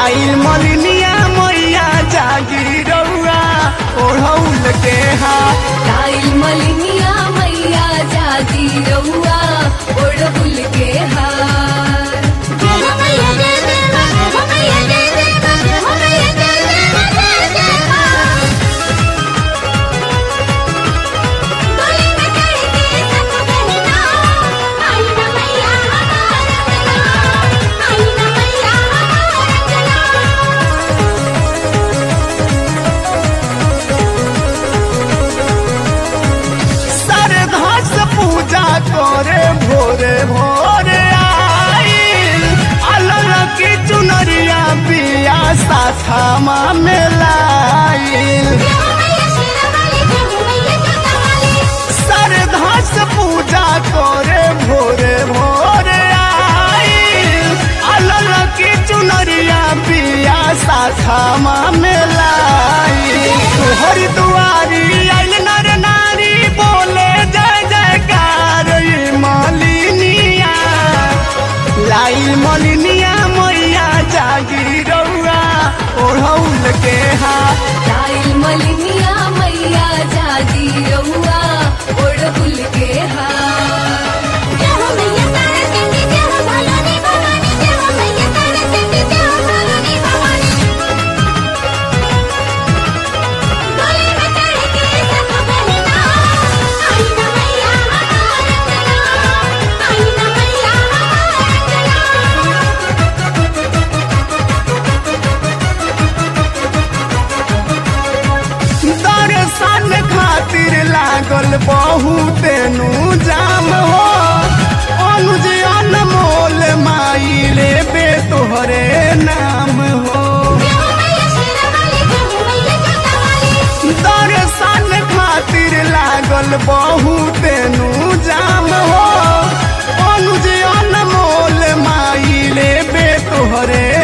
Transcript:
लाइल मलिनिया मैया जागी रउआ ओढ़ौल के हाथ लाइल मलिनिया मैया जागी रउआ ओढ़बुल के हार श्रद्धा से पूजा करे भोरे भोरे आइल अलग की चुनरिया पिया साथामा में लाइल श्रद्धा से पूजा करे भोरे भोरे आइल अलग की चुनरिया पिया साथामा में लाइल तोहरी दुआरी आइल नर नारी बोले जय जयकार ई मालिनिया लाइल मलिनिया मैया जागी रउआ ओढ़ौल के हाथ लाइल मलिनिया मैया जागी रउआ ओढ़बुल के हार दर्शन खातिर लागल बहुत नु जाम हो अनुज अनमोल माई लेबे तोहरे नाम हो दर्शन खातिर लागल बहुत नु जाम हो अनुज अनमोल माई लेबे तोहरे